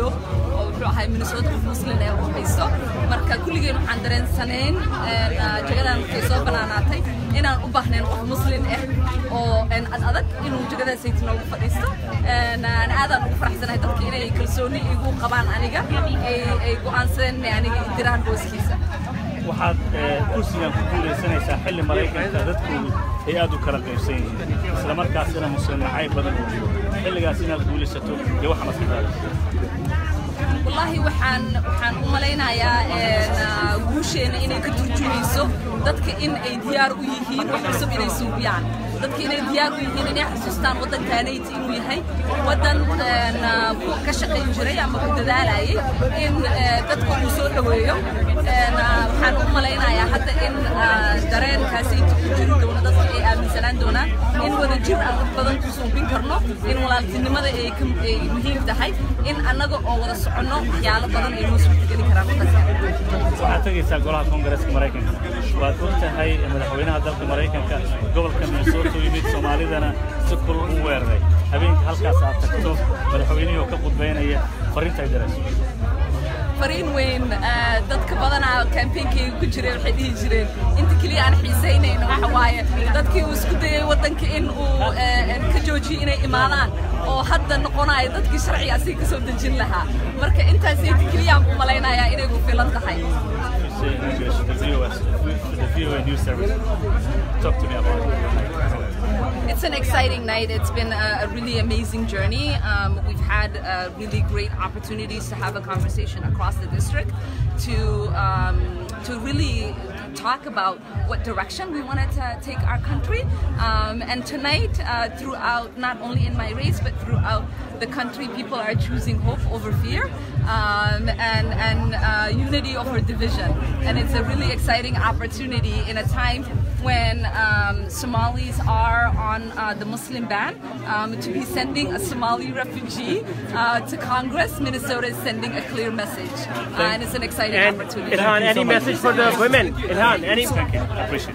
video oo wuxuu ahay minnesota qof muslim ee uu haysto marka kulligeen waxaan dareensanayn jagadan markay soo banaanaatay inaan u baahnayn qof muslim ah oo ad adag inuu jagadaasayt noogu fadhiisto aadaan ugu faraxsanahay dadka inay kalsooni igu qabaan aniga ay go'aansadeen inay aniga idiraan booskiisa waxaad kursigan ku guulaysanaysaa xilli maraykanka dadkoodu ay aad u kala qaybsan yihiin isla markaasina muslim nacayb badan uu jiro xilligaas inaad guulaysato iyo waxa maskaxdaada wallaahi waxaan waxaan u malaynayaa guusheena inay ka turjumayso dadka in ay diyaar u yihiin wax cusub inay suubiyaan dadka inay diyaar u yihiin inay xasuustaan waddankaanayti inuu yahay waddan ka shaqayn jiray ama ku dadaalayay in dadka uu soo dhoweeyo waxaan u malaynayaa hadda in dareenkaasayta ku jiri doono dadka ay aaminsanaan doonaan in wadajir aan wax badan ku suubin karno in walaaltinimada ay muhiim tahay in annaga oo wada soconno waxyaalo badan ay noo suurtageli karaan waddanka waxaad tegaysaa golaha koongareeska maraykanka waad og tahay madaxweynaha dalka maraykanka gobolka minnesota u yimid soomaalidana si kul u weeraray habeenkii halkaas aad tagto madaxweynihii oo ka qudbaynaya fariinta ay dirayso fariin weyn dadka badanaa campaignkeega ku jiray waxay dhihi jireen inta keliya aan xiisaynayno waxa waaye dadkii uu isku dayay waddanka in uu ka joojiyo inay imaadaan oo hadda noqonayo dadkii sharciga asiga ka soo dejin lahaa marka intaas inta keliya aan u malaynayaa inay ku filan tahay say in English, the VOA, the VOA news service. Talk to me about it. It's an exciting night. It's been a, a really amazing journey. Um, we've had uh, really great opportunities to have a conversation across the district to um, to really talk about what direction we wanted to take our country. Um, and tonight, uh, throughout, not only in my race, but throughout the country, people are choosing hope over fear um, and, and uh, unity over division. And it's a really exciting opportunity in a time when um, Somalis are on uh, the Muslim ban um, to be sending a Somali refugee uh, to Congress. Minnesota is sending a clear message, uh, and it's an exciting And opportunity. Ilhan, you any so much. message for the women? Ilhan, any Thank you. I appreciate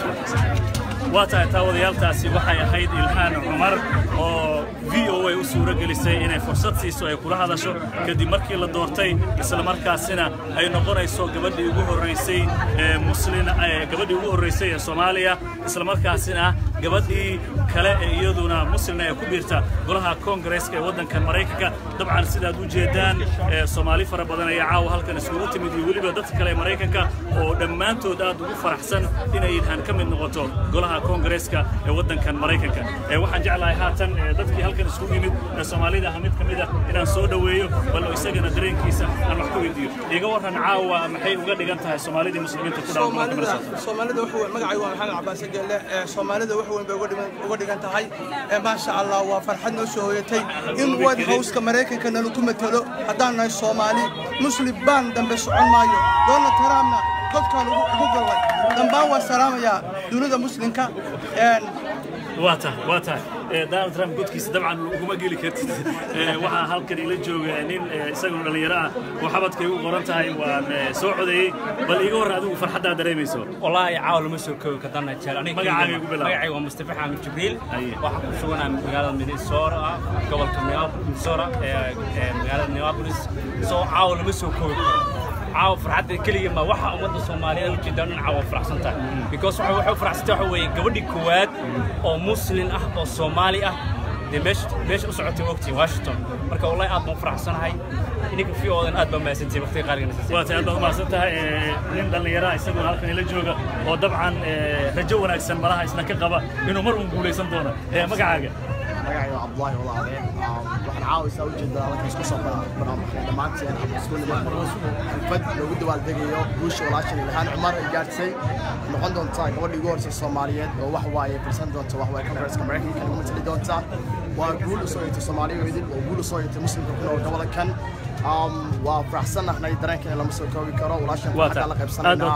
it. waa tahay taawadayaaltaasi waxay ahayd ilhaan cumar oo v o a u suuro gelisay inay fursad siiso ay kula hadasho kadib markii la doortay isla markaasina ay noqonayso gabadhii ugu horraysay ee muslin ee gabadhii ugu horraysay ee soomaaliya isla markaasina gabadhii kale ee iyaduna muslina ee ku biirta golaha koongareeska ee waddankan maraykanka dabcan sidaad u jeedaan ee soomaali fara badan ayaa caawa halkan iskugu timid iyo weliba dadka kale ee maraykanka oo dhammaantood aad ugu faraxsan inay ilhaan ka mid noqoto golaha koongareeska ee waddankan maraykanka ee waxaan jeclahay haatan ee dadkii halkan isugu yimid ee soomaalida ah mid ka mid ah inaan soo dhoweeyo bal isagana dareenkiisa aan wax ku weydiiyo iga warran caawa maxay uga dhigan tahay soomaalidii muslimiinta ku dhawan gobolka minnesota soomaalida wax weyn magacay waa maxamed cabaase geelle ee soomaalida wax weyn bay uga dhigan- uga dhigan tahay ee maasha allah waa farxad noo soo hooyatay in white houseka maraykanka nala ku matalo haddaan nahay soomaali muslim baan dambe socon maayo donald trumpna godkaan ugu ugu gallay dambaan waa salaamayaa dunida muslimka een waa tahay waa tahay Eh, donald trump godkiisa dabcan uguma geli kartid Eh, waxaa halkan ila jooga nin eh, isagoo dhallinyaro ah oo xabadkay u qoran tahay waan eh, soo codeeyey bal iga warran adigu farxaddaa dareemayso والله عاول ما سو كوي كدنا جيل انا magacaaga igu bilaab. magacay waa Mustafa Xamed Jibriil Aye. waxa ku sugan magaalada Minnesota gobolka Minnesota ee ee magaalada Minneapolis soo عاول ma soo koobi karo caawa farxadda keliya ma waxa ummadda Soomaaliyeed u jeedaan in caawa faraxsan tahay because waxa waxay faraxsan tahay waxa weeye gabadhii koowaad oo muslim ah oo Soomaali ah dee meesha meesha u socotay waqti Washington marka wallahi aad baan faraxsanahay ininka fiyodan aad baan mahadsantihiin waqtiga qaaliga waa tahay aad baad umahadsan tahay Eh, nin dhallinyaro ah isaguna halkan ila jooga oo dabcan eh, rajo wanaagsan malaha isna ka qaba inuu mar uun guulaysan doono Eh, magacaaga magacay waa cabdulaahi walaale waxaan caawaysaa ujeedaa halkan isku soo barnaamijka dhammaanteen ama isku niman xirfad loogu dabaaldegayo guusha walaashan ilhaan cumar ay gaartay noqon doontaa gabadhii ugu horeysay soomaaliyeed oo wax waaye firsan doonta wax waaye kongareeska maraykanka nagu matali doonta waa guul u soo yatay soomaaliya idin waa guul u soo yatay muslimka ku nool gobolkan Um, waa faraxsanahnay dareenkeena lama soo koobi karo walaashan waa xaggaa la tahay aad qaybsanaynaa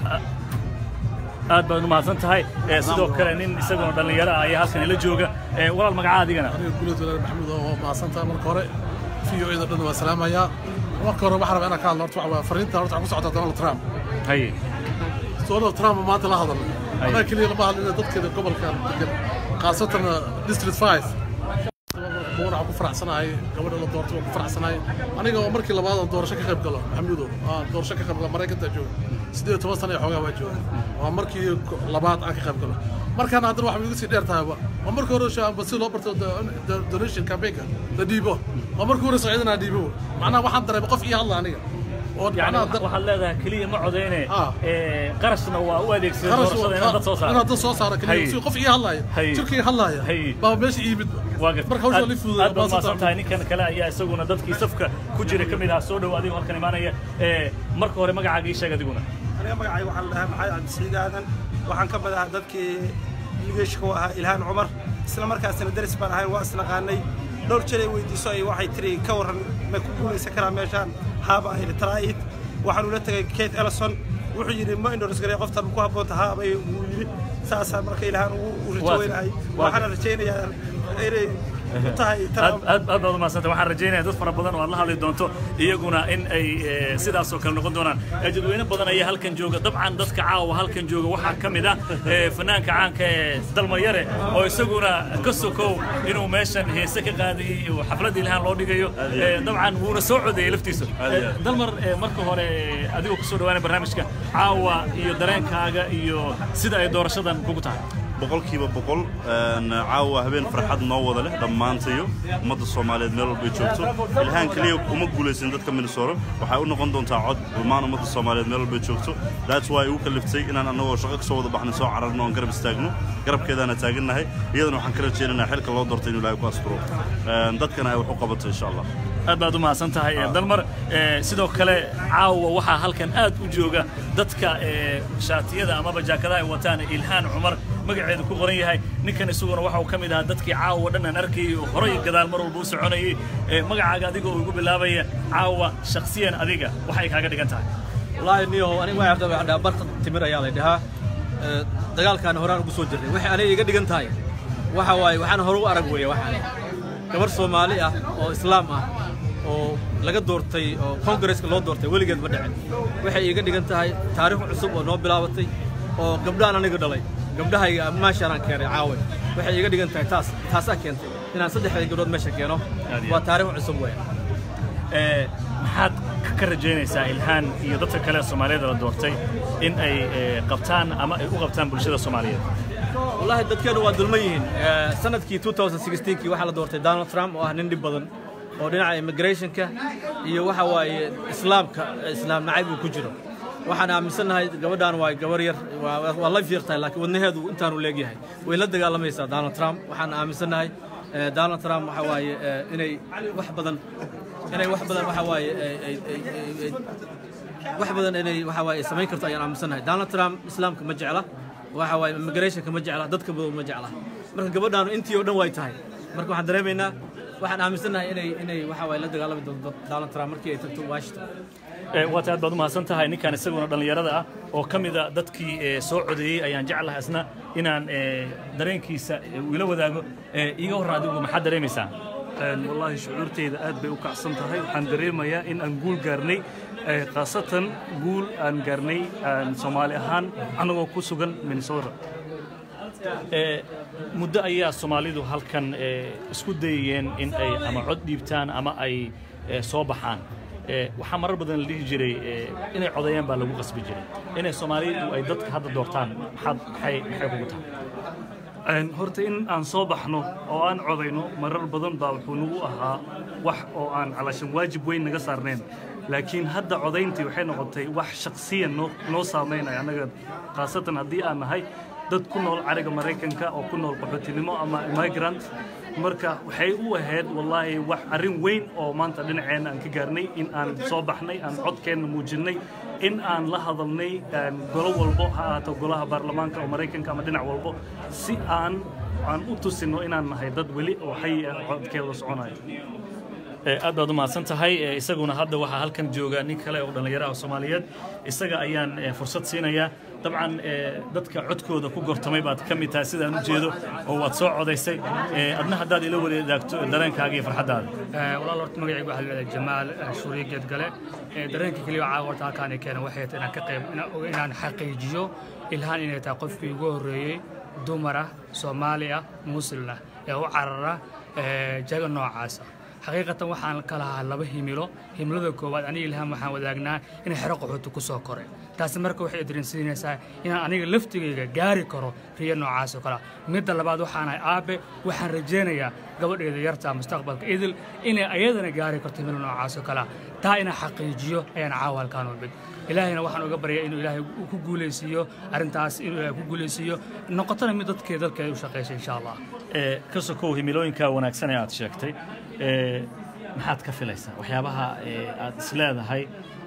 baad aad baad umahadsan tahay Eh, sidoo kale nin isaguna dhallinyaro ah ayaa halkan ila jooga Eh, walaal magaca adigana guulad walaal maxamuud oo mahadsantahay marka hore v o eda dhan waa salaamayaa marka hore waxaan rabaa inaan ka hadlo horta waxa waa fariinta horta waxaan ku socotaa donald trump haye donald trump maanta la hadalnay Aye. annaga keliya lama hadlina dadkeeda gobolkan degan khaasatan district five waxaan ku faraxsanahay gabadha la doortay waan ku faraxsanahay aniga oo markii labaad aan doorasho ka qayb galo maxamuudow aan doorasho ka qayb galo maraykantaa jooga siddeed iyo toban sana iyo xoogaa waa jooga waa markii labaad aan ka qayb galo markaana haddana waxaa igu sii dheer tahayba waa markii hore shaamba si loo barto donation campaignka la dhiibo waa markii hore socdana dhiibo macnaha waxaan dareemay qof ii hadla aniga oo يعني macnaha dad- waxaad leedahay keliya ma codeyne Ah. ee, qarashna waa u adeegsaday Qaras- doorashada inaad dad soo saaro inaad dad soo saaro Hay. keliya si qof ii hadlaya Hay. jirkii hadlaya Hay. baa meesha ii yimid waa gartay. marka hawsha Aad- li fududaa aad baad mahadsan tahay ninkan kale ayaa isaguna dadkii safka ku jira ka mid ah soo dhow adigoo halkan imaanaya ee, marka hore magacaaga ii sheeg adiguna aniga magacay waxaa la dhahaa maxamed cabdisiciid aadan waxaan ka mid ahaa dadkii ligeeshka u ahaa ilhaan cumar isla markaasina daris baan ahayn waa isnaqaanay dhowr jeray weydiiso ay waxay tiri ka warran ma ku guulaysan karaa meeshaan haaba ayri taraa'id waxaan ula tegay kate ellison wuxuu yidhi ma indhoris garay qoftan ku habboonta haabay wuu yidhi saasaa marka ilhaan ugu rajo weynahay waxaana rajaynayaa inay u tahay aad Trump. aad aad baad umahadsantay waxaan rajaynayaa dad fara badan oo aad la hadli doonto iyaguna in ay ee, sidaas oo kale noqon doonaan Ee, dadweyne badan ayaa halkan jooga dabcan dadka caawa halkan jooga waxaa ka mid ah ee, fanaanka caanka ee dalmayare oo isaguna ka sokow inuu meeshan heese ka qaadayay oo xaflad ilhaan loo dhigayo Ee, dabcan wuuna soo codeeyey laftiisa Ee, dalmar ee, marka hore ee, adigoo kusoo dhawaanay barnaamijka caawa iyo dareenkaaga iyo sida ay doorashadan kugu tahay boqolkiiba boqol een, caawa habeen farxad noo wada leh dhammaantayo ummadda soomaaliyeed meel walbay joogto ilhaan keliya uma guulaysan dadka minnesota waxay u noqon doontaa cod dhammaan ummadda soomaaliyeed meel walbay joogto that's why ugu kaliftay inaan annagoo shaqo kasoo wada baxnay soo cararno oon garab istaagno garabkeedaana taagannahay iyadana waxaan ka rajaynaynaa xilka loo doortay inuu ilaahay ku asturo Een, dadkana ay wax u qabato insha allah aad baad u mahadsan tahay ee, dalmar ee, sidoo kale caawa waxaa halkan aad u jooga dadka ee, shaatiyada amaba jaakadaha ay wataan ilhaan cumar magaceedu ku qoran yahay ninkan isaguna waxa uu ka mid ahaa dadkii caawa dhan aan arkayay oo horay gadaal mar walba u soconayay Ee, magacaaga adiga oo igu bilaabaya caawa shakhsiyan adiga waxay kaaga dhigan tahay wallaahi niyow aniga waxay afdaa waxaa dhahaa barta timir ayaa la dhahaa Ee, dagaalkaan horaan ugu soo jirnay waxay aniga iga dhigan tahay waxa waaye waxaan hore u arag weeye waxaan gabar soomaali ah oo islaam ah oo laga doortay oo kongareska loo doortay weligeed ma dhicin waxay iiga dhigan tahay taariikh cusub oo noo bilaabatay oo gabdhahan aniga dhalay gabdhahayga maashaanaan keenay caawe waxay iiga dhigan tahay taas taasaa keentay inaan saddexda gabdhood meesha keeno Aad iyo waa aad. taariikh cusub weeye Ee, maxaad ka rajaynaysaa ilhaan iyo dadka kale ee soomaaliyeed la doortay in ay ee, qabtaan ama ay u qabtaan bulshada soomaaliyeed والله dadkeenu waa dulman yihiin Eh, sanadkii 2016kii waxaa la doortay Donald Trump oo ah nin dhib badan oo dhinaca immigrationka iyo waxa waaye islaamka islaam nacayb uu ku jiro waxaan aaminsanahay gabadhan waa gabar yar waa waa la fiiqtahay laakiin wadnaheedu intaanu leegyahay way la dagaalamaysaa Donald Trump waxaan aaminsanahay eh, Donald Trump waxa waaye eh, inay wax badan inay wax badan waxa waaye ay- ay- ay- ay- ay- wax badan inay waxa waaye samayn karto ayaan aaminsanahay Donald Trump islaamka ma jecla waxa waaye immigrationka ma jecla dadka badan ma jecla marka gabadhaanu intii oo dhan way tahay marka waxaan dareemaynaa waxaan aaminsanahay inay inay waxa waaye la dagaalami doonto Donald Trump markii ay tagto Washington Ee, waata aad baad u mahadsan tahay ninkan isaguna dhallinyarada ah oo ka mida dadkii ee, soo codeeyey ayaan jeclahay isna inaan ee, dareenkiisa ee, uu ila wadaago Ee, iiga horra adigu maxaad dareemaysaa wallaahi shucuurteyda aad bay u kacsan tahay waxaan dareemayaa in aan guul gaarnay eh, khaasatan guul aan gaarnay aan soomaali ahaan annagoo ku sugan minnesota Ee, muddo ayaa soomaalidu halkan ee, isku dayayeen in ay ama cod dhiibtaan ama ay ee, soo baxaan Ee, waxaa marar badan la dhihi jiray ee, inay codeeyaan baa lagu qasbi jiray inay soomaalidu ay dadka hadda doortaan maxaad maxay maxay kugu tahay Een, horta in aan soo baxno oo aan codayno marar badan baa wuxuu nagu ahaa wax oo aan calaashan waajib weyn naga saarnayn laakiin hadda codayntii waxay noqotay wax shakhsiyan noo noo saameynaya annaga khaasatan haddii aan nahay dad ku nool cariga maraykanka oo ku nool qaxootinimo ama immigrant marka waxay u ahayd wallaahi wax arrin weyn oo maanta dhinaceenna aan ka gaarnay in aan soo baxnay aan codkeenna muujinnay in aan la hadalnay een, golo walbo ha ahaato golaha baarlamaanka oo maraykanka ama dhinac walbo si aan aan u tusino inaan nahay dad weli oo xayi ah codkeeda soconayo Ee, aad baad u mahadsan tahay Ee, isaguna hadda waxaa halkan jooga nin kale oo dhallinyaro ah oo soomaaliyeed isaga ayaan ee, fursad siinayaa dabcan ee, dadka codkooda ku gortamay baad ka mid tahay sidaan u jeedo oo waad soo codaysay Ee, adna haddaad ila wadaagto dareenkaaga iyo farxaddaada walaal horta magacaygu waxaa leedahay jamaal eh, shuuriye geedgale Eh, dareenka keliya caawa horta halkaan ay keenan waxay tahay inaan ka qayb inaan oga- inaan xaqiijiyo ilhaan inay tahay qofkii ugu horreeyey dumar ah soomaali ah muslim ah ee u carara ee, jago noocaasa xaqiiqatan waxaan ka lahaa laba himilo himilada koowaad aniga ilhaan waxaan wadaagnaa inay xero qaxooti ku soo koray taasi marka waxay dareensiinaysaa inaan aniga laftigayga gaari karo riyo noocaas oo kale midda labaad waxaanahay aabe waxaan rajaynayaa gabadheeda yarta mustaqbalka idil inay ayadana gaari karto himilo noocaas oo kale taa inaan xaqiijiyo ayaan caawa halkaan u mid ilaahayna waxaan uga baryaa inuu ilaahay ku guulaysiiyo arrintaas inuu ilaahay ku guulaysiiyo noqotona mid dadkeeda dalkeeda u shaqaysa insha allah ee ka sokow himilooyinka wanaagsan ee aad sheegtay ee maxaad ka filaysaa waxyaabaha ee aad isleedahay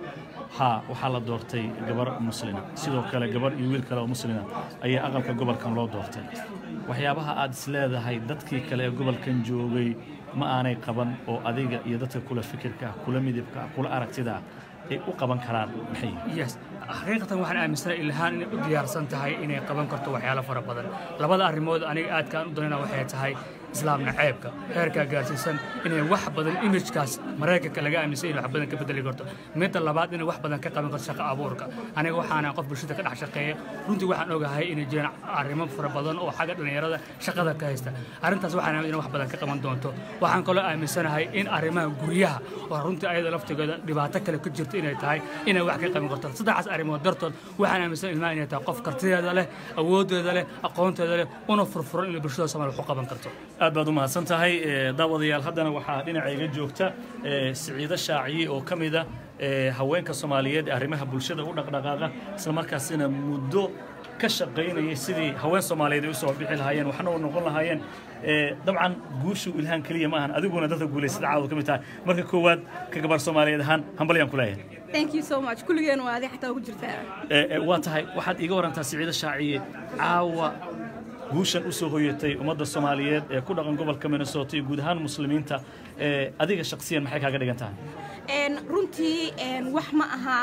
haa waxaa la doortay gabar muslina sidoo kale gabar iyo wiil kale oo muslina ayaa aqalka gobolkan loo doortay waxyaabaha aad isleedahay dadkii kale ee gobolkan joogay ma aanay qaban oo adiga iyo dadka kula fikirka ah kula midibka ah kula aragtida ah ay u qaban karaan maxay yihiin yes xaqiiqatan waxaan aaminsanahay ilhaan inay u diyaarsan tahay inay qaban karto waxyaalo fara badan labada arrimood aniga aadkaan u danayna waxay tahay islaamna ceebka heerkaa gaarsiisan inay wax badan imijkaas maraykanka laga aaminsan inay wax badan ka bedeli karto midda labaad inay wax badan ka qaban karto shaqo abuurka aniga waxaana qof bulshada ka dhex shaqeeya runtii waxaan ogahay inay jiraan arrimo fara badan oo xagga dhallinyarada shaqada ka haysta arrintaas waxaan aamin inay wax badan ka qaban doonto waxaan kaloo aaminsanahay in arrimaha guryaha oo runtii ayada laftigeeda dhibaato kale ku jirto inay tahay inay wax ka qaban karto saddexaas arrimood dartood waxaan aaminsan ilmaha inay tahay qof kartideeda leh awooddeeda leh aqoonteeda leh una furfuran inay bulshada soomaaliya wax u qaban karto aad baad u mahadsan tahay ee, daawadayaal haddana waxaa dhinacayga joogta ee, siciido shaaciye oo ka mida ee, haweenka soomaaliyeed ee arrimaha bulshada u dhaqdhaqaaqa islamarkaasina muddo ka shaqaynayay sidii haween soomaaliyeed ay u soo bixi lahaayeen waxna u noqon lahaayeen ee, dabcan guushu ilhaan keliya ma ahan adiguna dadka guulaysada caawa ka mid tahay marka koowaad ka gabar soomaaliyeed ahaan hambalyaan ku leeyahay thank you so much kulligeen waa adi xataa ugu jirtaa Ee, ee, waa tahay waxaad iiga warantaa siciido shaaciye caawa guushan u soo hoyatay ummadda soomaaliyeed ee ku dhaqan gobolka minnesota iyo guud ahaan muslimiinta ee, adiga shakhsiyan maxay kaaga dhigan tahay Een, runtii een, wax ma aha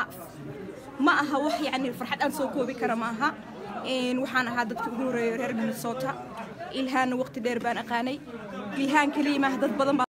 ma aha wax yani farxad aan soo koobi kara ma aha Een, waxaan ahaa dadkii ugu horeeyay reer minnesota ilhaanna waqti dheer baan aqaanay ilhaan keliya maaha dad badan baa